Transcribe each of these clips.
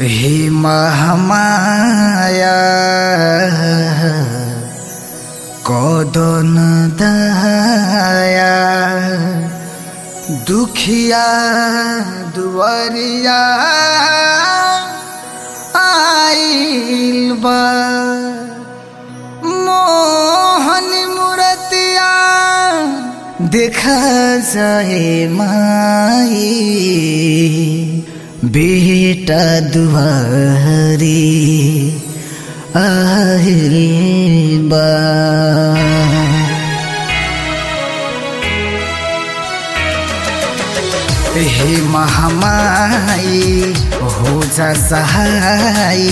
हे महामाया कदन दया दुखिया दुआरिया आइल बा मोहन मूर्तिया देखा जाए माई बेटा दुआरी आइल बा हे महामाई हो जा सहाय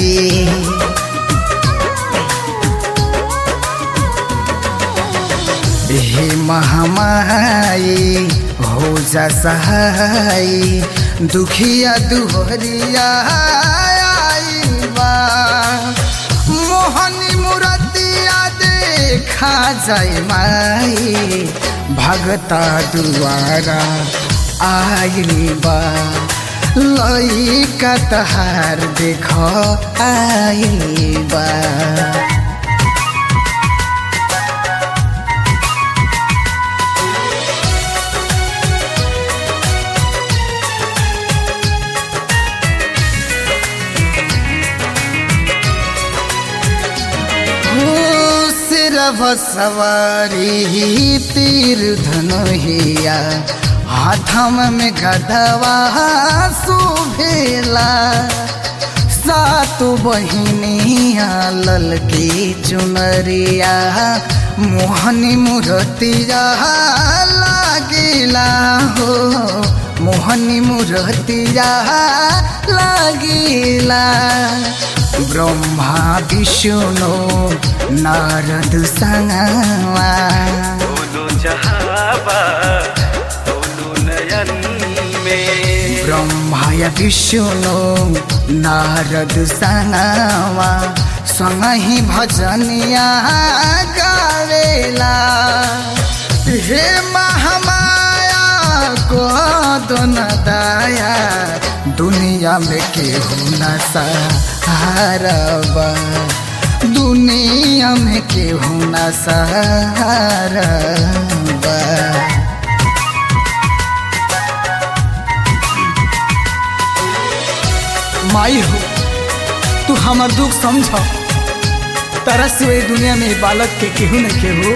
हे महामाई हो जा सहाय दुखिया दुहरिया आइल बा मोहनी मुरतिया देखा जाय माई भगता दुआरा आइल बा लइका तहार देख आइल बा सिरभ सवारी तीर धनुहिया हाथम में गधवा सुभेला सातु बहिनिया ललकी चुनरिया मोहनी मूर्तिया लागिला हो मोहनी मूर्तिया लागिला ब्रह्मा विष्णु नारद संगवा दोनों जहाबा दोनों नयन में ब्रह्मा या विष्णु नारद संगवा संग ही भजनिया गावेला हे महामाया को दोन दाया दुनिया में केहू न सहारबा दुनिया में केहू न सहारबा माई हो तू हमार दुख समझ तारा सिवाय दुनिया में ई बालक के केहू न केहू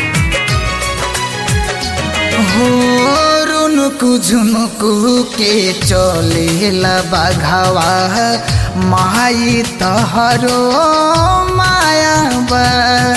हो रुनुकु झुनुकु के चलेला बाघावा माई तहरो माया बा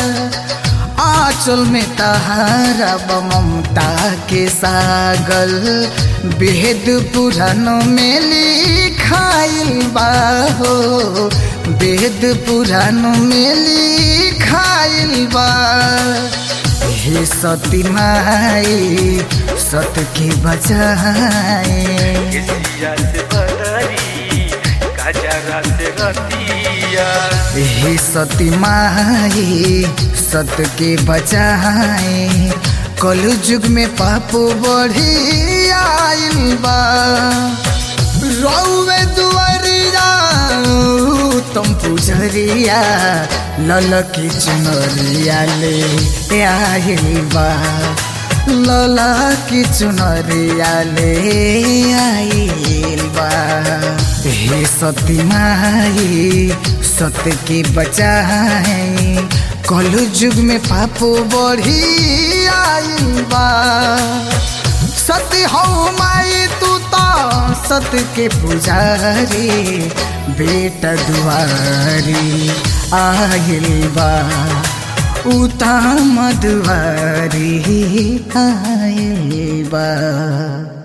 आंचल में तहारा बा ममता के सागल वेद पुराण में लिखाइल बा हो वेद पुराण में लिखाइल बा हे सती माई सत के बचाए केसिया से बदरी काजरा से रतिया हे सती माई सत के बचाए कलु युग में पाप बढ़ी आइल बा रौवे दुआरिया तुम पुजरिया ललकी चुनरिया ले आइल बा लला की चुनरिया ले आइल बा हे सती माई सत के बचाए कलु युग में पाप बढ़ी आइल बा सती हो माई तू तो सत के पुजारी बेटा दुआरी आइल बा उता मधुआरी आइल बा